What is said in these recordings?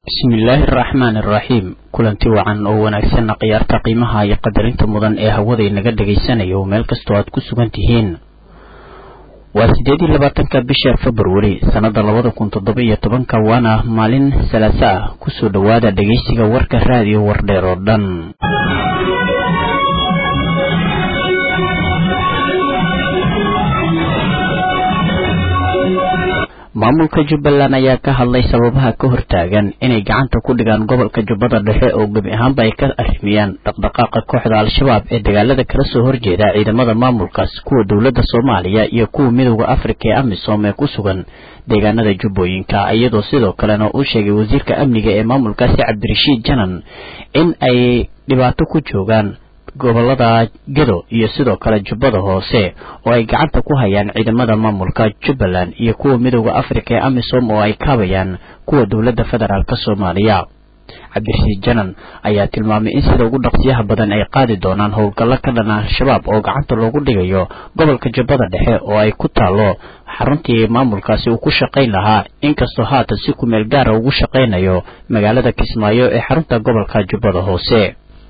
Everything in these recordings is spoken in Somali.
bismillaahi araxmaani araxiim kulanti wacan oo wanaagsanna khiyaarta qiimaha iyo qadarinta mudan ee hawada inaga dhagaysanayo meel kastoo aad ku sugan tihiin waa siddeed iyo labaatanka bisha februari sannada labada kun toddoba iyo tobanka waana maalin salaaso ah kusoo dhowaada dhegaysiga warka raadiyo wardheer oo dhan maamulka jubbaland ayaa ka hadlay sababaha ka hortaagan inay gacanta ku dhigaan gobolka jubbada dhexe oo gebi ahaanba ay ka arrimiyaan dhaqdhaqaaqa kooxda al-shabaab ee dagaalada kala soo horjeeda ciidamada maamulkaas kuwa dowladda soomaaliya iyo kuwa midooda afrika ee amisom ee ku sugan deegaanada jubbooyinka iyadoo sidoo kalena uu sheegay wasiirka amniga ee maamulkaasi cabdirashiid janan in ay dhibaato ku joogaan gobolada gedo iyo sidoo kale jubbada hoose oo ay gacanta ku hayaan ciidamada maamulka jubbaland iyo kuwa midooda afrika ee amisom oo ay kaabayaan kuwa dowladda federaalk soomaaliya cabdirashiid janan ayaa tilmaamay in sida ugu dhaqsiyaha badan ay qaadi doonaan howlgallo ka dhana al-shabaab oo gacanta loogu dhigayo gobolka jubbada dhexe oo ay ku taallo xaruntii maamulkaasi uu ku shaqayn lahaa inkastoo haatan si kumeel gaara ugu shaqaynayo magaalada kismaayo ee xarunta gobolka jubbada hoose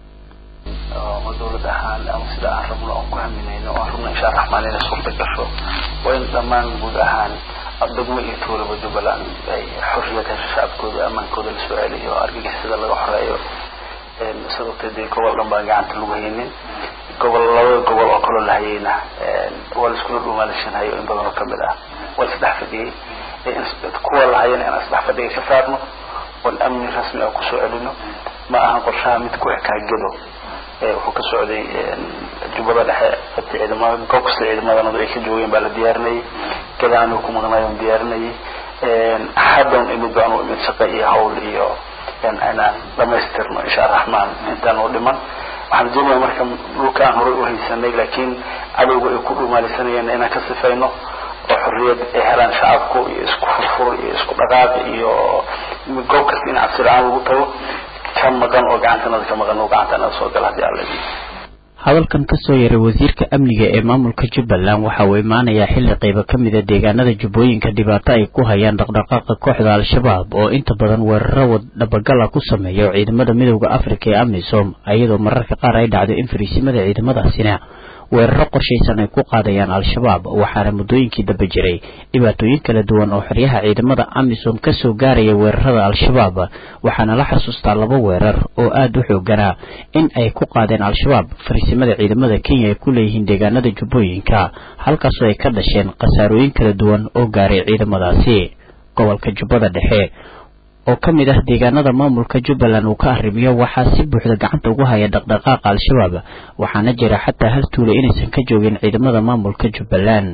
oo dawlad ahaan ama sida aan rabno oon ku haminayno oan rabno insha raxmaan inay suurta gasho waa in dhammaan guud ahaan degmo iyo tuulaba jubbaland ay xorriyad hesho shacabkooda ammaankooda la soo celiyo argagixisada laga xoreeyo sababtee dee gobol dhan baan gacanta lagu haynin gobol labada gobol oo kaloo la hayayna waa la iskula dhuumaalishanhayo in badan oo kamid ah waa la isdhex fadhiyey kuwa la hayana inaan isdhex fadhiga ka saarno oon amni rasmi ah kusoo celino ma ahan qorshaha mid ku ekaa gedo wuxuu ka socday jubbada dhexe ciidamada goob kasta ciidamadana ay ka joogeen baa la diyaarinayay gadaanu ku maqnaayon diyaarinayay haddan imid baan u imid shaqo iyo hawl iyo inaan dhamaystirno insha raxmaan intaan u dhiman waxaan doonaya marka dhulka aan horay u haysanay laakiin cadowga ay ku dhumaalisanayeen inaan ka sifayno oo xorriyad ay helaan shacabku iyo isku furfur iyo isku dhaqaaq iyo goob kasta in cabsi la-aan lagu tago ka maqan oo gacantanada ka maqan oo gacantanada soo gala haddii alla hadalkan kasoo yaray wasiirka amniga ee maamulka jubbaland waxa uu imaanayaa xilli qaybo ka mida deegaanada jubbooyinka dhibaato ay ku hayaan dhaqdhaqaaqa kooxda al-shabaab oo inta badan weeraro dhabagala ku sameeya ciidamada midooda afrika ee amisom iyadoo mararka qaar ay dhacdo in fariisimada ciidamadaasina weeraro qorshaysan ay ku qaadayaan al-shabaab waxaana muddooyinkii dambe jiray dhibaatooyin kala duwan oo xeryaha ciidamada amisom kasoo gaaraya weerarada al-shabaab waxaana la xasuustaa laba weerar oo aada u xooganaa in ay ku qaadeen al-shabaab fariisimada ciidamada kenya ay ku leeyihiin deegaanada jubbooyinka halkaasoo ay ka dhasheen khasaarooyin kala duwan oo gaaray ciidamadaasi gobolka jubbada dhexe oo ka mid ah deegaanada maamulka jubbaland uu ka arrimiyo waxaa si buuxda gacanta ugu haya dhaqdhaqaaqa al-shabaab waxaana jira xataa hal tuula inaysan ka joogin ciidamada maamulka jubbaland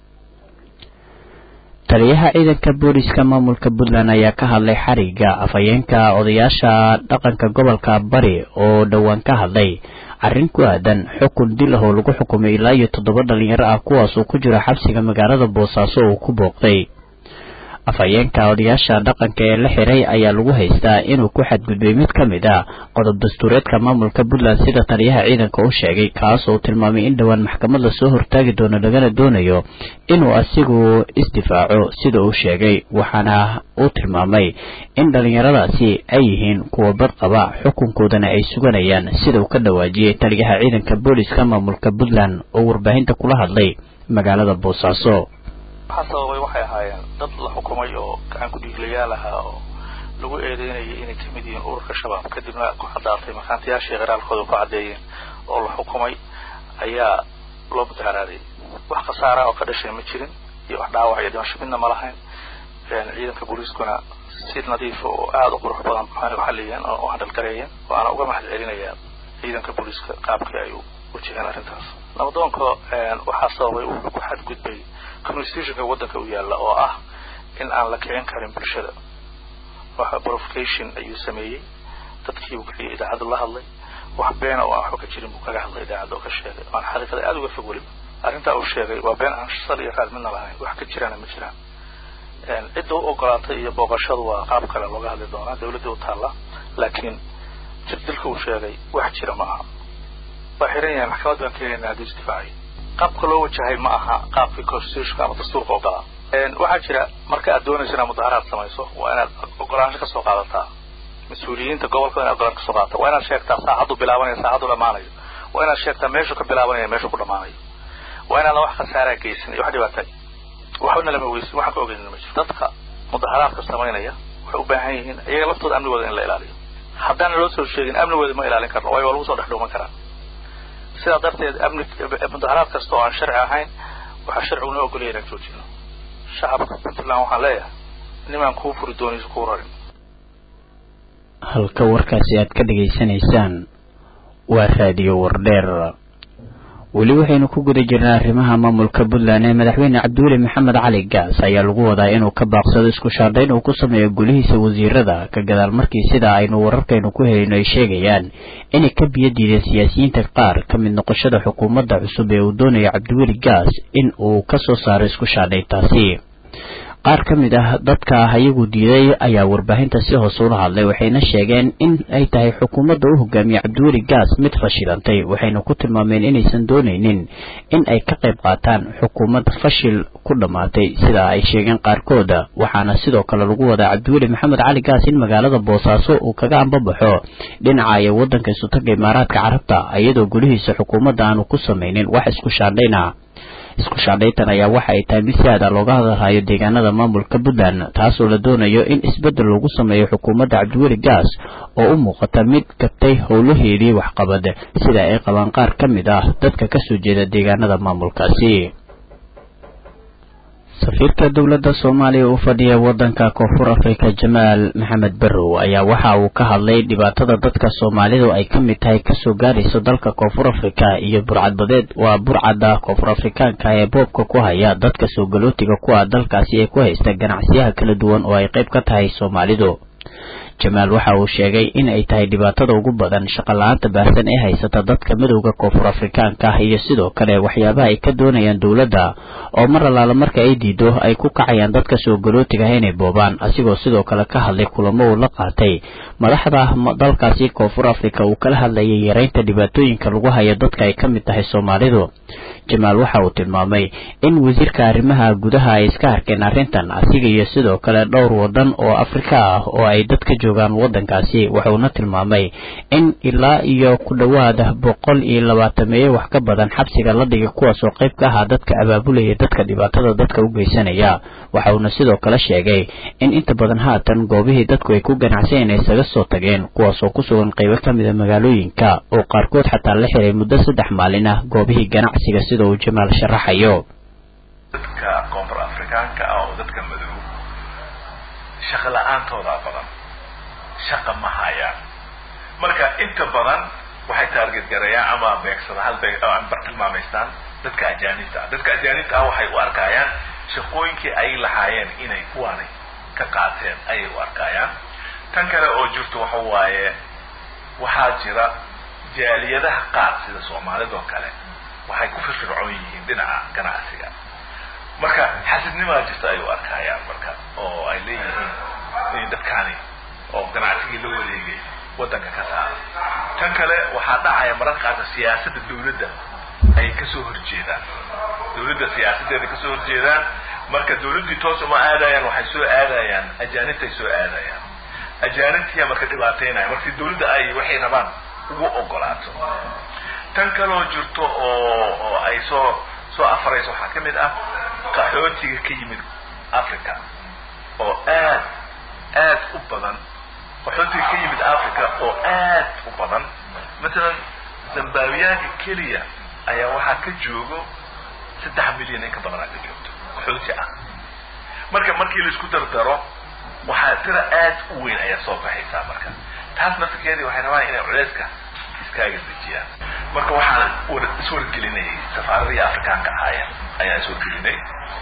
taliyaha ciidanka booliska maamulka puntland ayaa ka hadlay xariga afhayeenka odayaasha dhaqanka gobolka bari oo dhowaan ka hadlay arrin ku aadan xukun dil ah oo lagu xukumay ilaa iyo toddoba dhalinyaro ah kuwaas uu ku jiro xabsiga magaalada boosaaso uu ku booqday afhayeenka odayaasha dhaqanka ee la xiray ayaa lagu haystaa inuu ku xadgudbay mid ka mid ah qodob dastuureedka maamulka puntland sida taliyaha ciidanka u sheegay kaas oo tilmaamay in dhowaan maxkamad lasoo hortaagi doono lagana doonayo inuu asigu isdifaaco sida uu sheegay waxaana uu tilmaamay in dhallinyaradaasi ay yihiin kuwa bad qaba xukunkoodana ay suganayaan sida uu ka dhawaajiyey taliyaha ciidanka booliska maamulka puntland oo warbaahinta kula hadlay magaalada boosaaso waxaa sababay waxay ahaayeen dad la xukumay oo gacan ku-dhiiglayaal ahaa oo lagu eedeynayay inay ka mid yihiin ururka shabaab kadibna ku caddaatay makaantayaashii qiraalkooda ku caddeeyeen oo la xukumay ayaa loo mudaharaaday wax khasaara oo ka dhashay ma jirin iyo wax dhaawac iyo dhimasho midna ma lahayn ciidanka booliiskuna si nadiifa oo aada u qurux badan waxaana u xaliyeen oo u handhalgareeyeen waana uga mahad celinayaa ciidanka booliiska qaabkii ay u wajaheen arrintaas nabadoonka waxaa sababay wuxuu ku xadgudbay constitutionka waddanka u yaalla oo ah in aan la kicin karin bulshada waxa provocation ayuu sameeyey dadkii uu kiciyay idaacaddu la hadlay wax beena oo aan waxba ka jirin buu kaga hadlay idaacadda oo ka sheegay aan xaqiiqada aada uga fog weliba arrintaa uu sheegay waa been aan sal iyo raad midna lahayn wax ka jiraana ma jiraan cidda u ogolaatay iyo booqashadu waa qaab kale looga hadli doonaa dawladda u taalla laakiin jirdilka uu sheegay wax jira ma aha waa xiran yahay maxkamad baan keenaynaa hadduu isdifaacay qaabka loo wajahay ma aha qaabkii constitutionka ama dastuurka ogolaa waxaa jira marka aad doonayso inaad mudaharaad samayso waa inaad ogolaansho kasoo qaadataa mas-uuliyiinta gobolka inaad golaan kasoo qaata waa inaad sheegtaa saacaddu bilaabanayo saacaddu dhamaanayo waa inaad sheegtaa meeshuu ka bilaabanaya meeshuu ku dhamaanayo waa inaadan wax khasaaraa geysan iyo wax dhibaatay waxbana lama weysin waxaan ka ogeynina ma jiro dadka mudaharaadka samaynaya waxay u baahan yihiin iyaga laftooda amnigooda in la ilaaliyo haddaan loo soo sheegin amnigooda ma ilaalin karno waayo waa lagu soo dhex dhuuman karaa sidaa darteed amni mudaharaad kasta oo aan sharci ahayn waxaa sharcigu noo ogolaya inaan joojino shacabka puntland waxaan leeyahay nimaan kuu furi doonayso kuu rarin halka warkaasi aad ka dhegaysanaysaan waa raadiyo wardheer weli waxaynu ku guda jirnaa arrimaha maamulka puntland ee madaxweyne cabdiweli maxamed cali gaas ayaa lagu wadaa inuu ka baaqsado isku shaandhayn uu ku sameeyo gulihiisa wasiirada ka gadaal markii sida aynu wararkaynu ku helayno ay sheegayaan inay ka biyo diideen siyaasiyiinta qaar ka mid noqoshada xukuumadda cusub ee uu doonayo cabdiweli gaas in uu ka soo saaro isku shaandhayntaasi qaar ka mid ah dadka ayagu diiday ayaa warbaahinta si hoose ula hadlay waxayna sheegeen in ay tahay xukuumadda u hogaamiye cabdiweli gaas mid fashilantay waxayna ku tilmaameen inaysan doonaynin in ay ka qayb qaataan xukuumad fashil ku dhammaatay sida ay sheegeen qaarkooda waxaana sidoo kale lagu wadaa cabdiweli maxamed cali gaas in magaalada boosaaso uu kaga ambabaxo dhinaca iyo waddanka isutaga imaaraadka carabta iyadoo gulihiisa xukuumadda aanu ku samaynin wax isku shaandhayna isku shaandhaytan ayaa waxa ay tahay mid si aada looga hadalhayo deegaanada maamulka puntland taasoo la doonayo in isbeddel lagu sameeyo xukuumadda cabdiweli gaas oo u muuqata mid gabtay howlaheedii waxqabad sida ay qabaan qaar ka mid ah dadka kasoo jeeda deegaanada maamulkaasi safiirka dowladda soomaaliya u fadhiya waddanka koonfur afrika jamaal maxamed barrow ayaa waxa uu ka hadlay dhibaatada dadka soomaalidu ay ka mid tahay kasoo gaarayso dalka koonfur afrika iyo burcadbadeed waa burcadda koonfur afrikaanka ee boobka ku haya dadka soo galootiga ku ah dalkaasi ee ku haysta ganacsiyaha kala duwan oo ay qayb ka tahay soomaalidu jamaal waxa uu sheegay in ay tahay dhibaatada ugu badan shaqo-la-aanta baahsan ee haysata dadka midowda koonfur afrikaanka ah iyo sidoo kale waxyaabaha ay ka doonayaan dowladda oo mar allaala marka ay diido ay ku kacayaan dadka soo galootiga ah inay boobaan asigoo sidoo kale ka hadlay kulamo uu la qaatay madaxda dalkaasi koonfur afrika uu kala hadlayay yareynta dhibaatooyinka lagu hayo dadka ay ka mid tahay soomaalidu jamaal waxa uu tilmaamay in wasiirka arrimaha gudaha ay iska arkeen arrintan asiga iyo sidoo kale dhowr wadan oo afrika ah oo ay dad ka joogaan waddankaasi wuxuuna tilmaamay in ilaa iyo ku dhowaada boqol iyo labaatameeye wax ka badan xabsiga la dhigay kuwaas oo qayb ka ahaa dadka abaabulaya dadka dhibaatada dadka u geysanaya waxauna sidoo kale sheegay in inta badan haatan goobihii dadku ay ku ganacsaneen ay isaga soo tageen kuwaas oo ku sugan qaybo ka mida magaalooyinka oo qaarkood xataa la xiray muddo saddex maalin ah goobihii ganacsiga sida uu jamaal sharaxayo dadka koonfur afrikaanka ah oo dadka madow shaqo la-aantoodaa badan shaqa ma hayaan marka inta badan waxay taarget garayaan ama beegsada hal beeg ama bartilmaamaystaan dadka ajaanibta ah dadka ajaanibta ah waxay u arkayaan shaqooyinkii ay lahaayeen inay kuwaani ka qaateen ayay u arkayaan tan kale oo jirto waxa waaye waxaa jira jaaliyadaha qaar sida soomaalidoo kale waxay ku firfircoon yihiin dhinaca ganacsiga marka xasidnimaa jirta ay u arkayaan marka oo ay leeyihiin in dadkaani oo ganacsigii la wareegay waddanka ka saara tan kale waxaa dhacaya mararka qaarka siyaasadda dawladda ay kasoo horjeedaan dawladda siyaasaddeeda kasoo horjeedaan marka dawladdii toos uma aadayaan waxay soo aadayaan ajaanibtay soo aadayaan ajaanibtiya marka dhibaateynaya markii dawladda ay waxay rabaan ugu ogolaato tan kaloo jirto oo oo ay soo soo afarayso waxaa ka mid ah qaxootiga ka yimid africa oo aad aad u badan qaxootiga ka yimid africa oo aad u badan matalan zambaawiyaanka keliya ayaa waxaa ka joogo saddex milyan in ka badanaa ka joogto qaxooti ah marka markii laisku dardaro waxaa tira aad u weyn ayaa soo baxaysaa marka taas naftirkeedii waxay rabaan inay culeyska iskaaga dejiyaan marka waxaan iswargelinayay safaaradii afrikaanka ahaayeen ayaan iswargelinay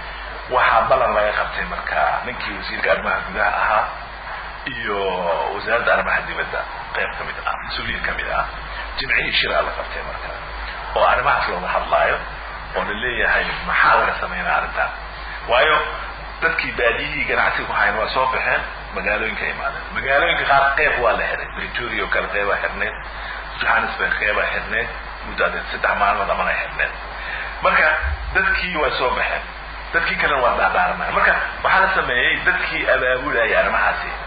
waxaa ballan laga qabtay marka ninkii wasiirka arrimaha gudaha ahaa iyo wasaaradda arrimaha dibadda qayb ka mid ah mas-uuliyiin ka mid ah jimcihii shiraa la qabtay marka oo arrimahaas looga hadlaayo oo la leeyahay maxaa laga sameynaa arrintan waayo dadkii baadiyihii ganacsiga ku hayan waa soo baxeen magaalooyinka imaadeen magaalooyinka qaar qeyb waa la xiray pretoria oo kale qeybaa xirneed johannesburg qeybaa xirneed muddo adeed saddex maalmood amana xirneed marka dadkii waa soo baxeen dadkii kalena waa daadaaranaya marka waxaa la sameeyey dadkii abaabulaya arrimahaasi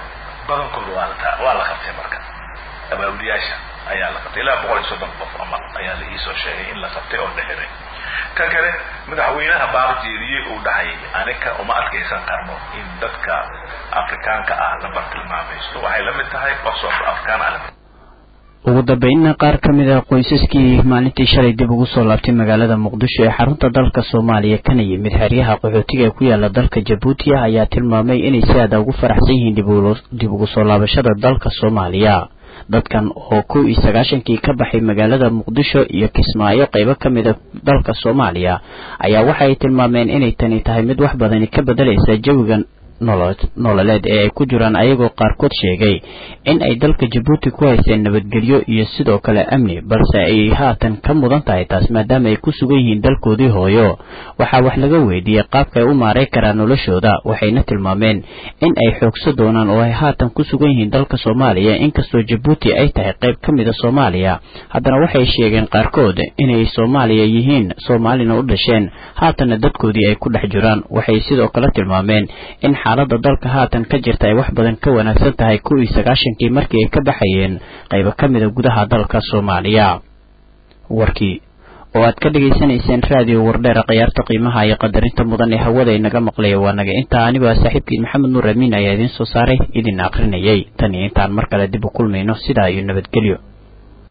badankooda waa la waa la qabtay marka abaawliyaasha ayaa la qabtay ilaa boqol iyo soddon qof ama ayaa la iisoo sheegay in la qabtay oo la xiray kan kale madaxweynaha baaq jeediyey uu dhahay anika uma adkaysan karno in dadka afrikaanka ah la bartilmaamaysto waxay la mid tahay wax soo afrikaan ah ugu dambeynna qaar ka mid ah qoysaskii maalintii shalay dib ugu soo laabtay magaalada muqdisho ee xarunta dalka soomaaliya kana yimid xeryaha qaxootiga ee ku yaala dalka jabuuti ah ayaa tilmaamay inay si aada ugu faraxsan yihiin dib ugu soo laabashada dalka soomaaliya dadkan oo kow iyo sagaashankii ka baxay magaalada muqdisho iyo kismaayo qaybo ka mid a dalka soomaaliya ayaa waxay tilmaameen inay tani tahay mid wax badani ka bedelaysa jawigan nololeed ee ay ku jiraan ayagoo qaarkood sheegay in ay dalka jabuuti ku hayseen nabadgelyo iyo sidoo kale amni balse ay haatan ka mudan tahay taas maadaama ay ku sugan yihiin dalkoodii hooyo waxaa wax laga weydiiyey qaabka ay u maaray karaan noloshooda waxayna tilmaameen in ay xoogso doonaan oo ay haatan ku sugan yihiin dalka soomaaliya inkastoo jabuuti ay tahay qayb ka mid a soomaaliya haddana waxay sheegeen qaarkood inay soomaaliya yihiin soomaalina u dhasheen haatanna dadkoodii ay ku dhex jiraan waxay sidoo kale tilmaameen in xaalada dalka haatan ka jirta ay wax badan ka wanaagsan tahay kow iyo sagaashankii markii ay ka baxayeen qaybo ka mida gudaha dalka soomaaliya warkii oo aad ka dhegaysanayseen raadiyo wardheera khiyaarta qiimaha iyo qadarinta mudan ee hawada inaga maqlaya waa naga intaa anigoo ah saaxiibkiin maxamed nuur amiin ayaa idiin soo saaray idin akrinayay tan iyo intaan mar kale dib u kulmayno sidaa iyo nabadgelyo